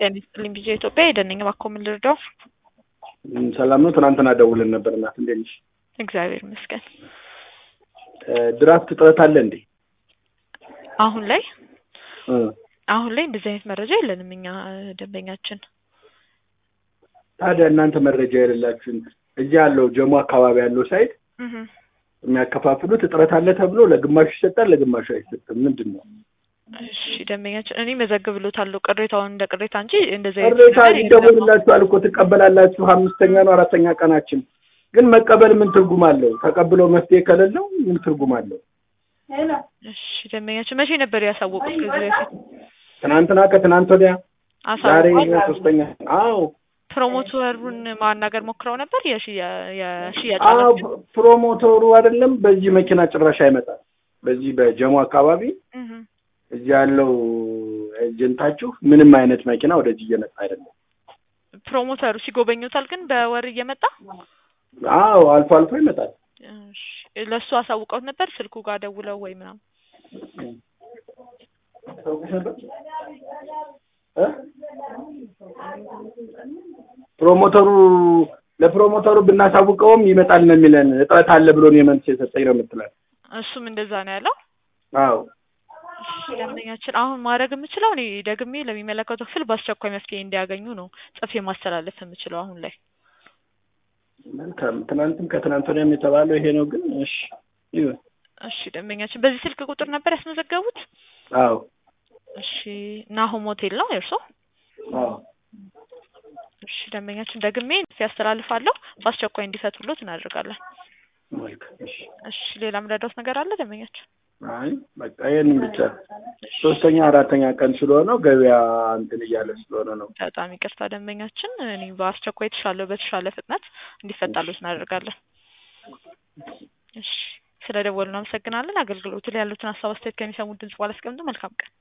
ጤና ይስጥልኝ ቢዜ ኢትዮጵያ የደነኝ እባክዎ ምን ልርዳው? እም፣ ሰላም ነው። ትናንትና ደውለን ነበር። እናት እንዴት ነሽ? እግዚአብሔር ይመስገን። እ፣ ድራፍት እጥረት አለ እንዴ? አሁን ላይ እ፣ አሁን ላይ እንደዚህ አይነት መረጃ የለንም እኛ እ፣ ደንበኛችን ታዲያ እናንተ መረጃ የሌላችሁን እዚህ ያለው ጀሞ አካባቢ ያለው ሳይት እህ፣ የሚያከፋፍሉት እጥረት አለ ተብሎ ለግማሹ ይሰጣል፣ ለግማሹ አይሰጥም። ምንድን ነው እሺ ደንበኛችን እኔ መዘግብሎታለሁ ቅሬታውን እንደ ቅሬታ እንጂ እንደዚህ አይነት ቅሬታ ነገር የለም። ይደወልላችኋል እኮ ትቀበላላችሁ። አምስተኛ ነው አራተኛ ቀናችን ግን መቀበል ምን ትርጉም አለው? ተቀብሎ መፍትሄ ከሌለው ምን ትርጉም አለው? እሺ ደንበኛችን መቼ ነበር ያሳወቁት? ከዚህ በፊት ትናንትና ከትናንት ወዲያ ዛሬ አሳውቋል። ሶስተኛ አዎ ፕሮሞተሩን ማናገር ሞክረው ነበር የሽያ- የሽያጭ አዎ ኃላፊ? ፕሮሞተሩ አይደለም በዚህ መኪና ጭራሽ አይመጣም። በዚህ በጀሞ አካባቢ እህ፣ እዚህ ያለው ኤጀንታችሁ ምንም አይነት መኪና ወደዚህ እየመጣ አይደለም። ፕሮሞተሩ ሲጎበኙታል ግን በወር እየመጣ አዎ አልፎ አልፎ ይመጣል። እሺ፣ ለእሱ አሳውቀውት ነበር ስልኩ ጋር ደውለው ወይ ምናምን እ? ፕሮሞተሩ ለፕሮሞተሩ ብናሳውቀውም ይመጣል ነው የሚለን። እጥረት አለ ብሎ ነው የመልስ የሰጠኝ ነው የምትለን። እሱም እንደዛ ነው ያለው። አዎ እሺ፣ ደንበኛችን አሁን ማድረግ የምችለው እኔ ደግሜ ለሚመለከተው ክፍል በአስቸኳይ መፍትሄ እንዲያገኙ ነው ጽፌ ማስተላለፍ የምችለው አሁን ላይ። መልካም። ትናንትም ከትናንት ወዲያም የተባለው ይሄ ነው። ግን እሺ ይሁን። እሺ ደንበኛችን በዚህ ስልክ ቁጥር ነበር ያስመዘገቡት? አዎ እሺ ናሆም ሆቴል ነው የእርሶ? አዎ እሺ ደንበኛችን ደግሜ ያስተላልፋለሁ በአስቸኳይ እንዲፈቱሎት እናደርጋለን። መልካም። እሺ እሺ ሌላ ምረዳውት ነገር አለ ደንበኛችን? አይ በቃ ይሄንን ብቻ ሶስተኛ አራተኛ ቀን ስለሆነው ገበያ እንትን እያለ ስለሆነ ነው። በጣም ይቅርታ ደንበኛችን፣ እኔ በአስቸኳይ የተሻለ በተሻለ ፍጥነት እንዲፈታሎት እናደርጋለን። እሺ ስለ ደወሉ እናመሰግናለን። አገልግሎቱ ላይ ያሉትን ሀሳብ አስተያየት ከሚሰሙት ድምጽ በኋላ አስቀምጡ። መልካም ቀን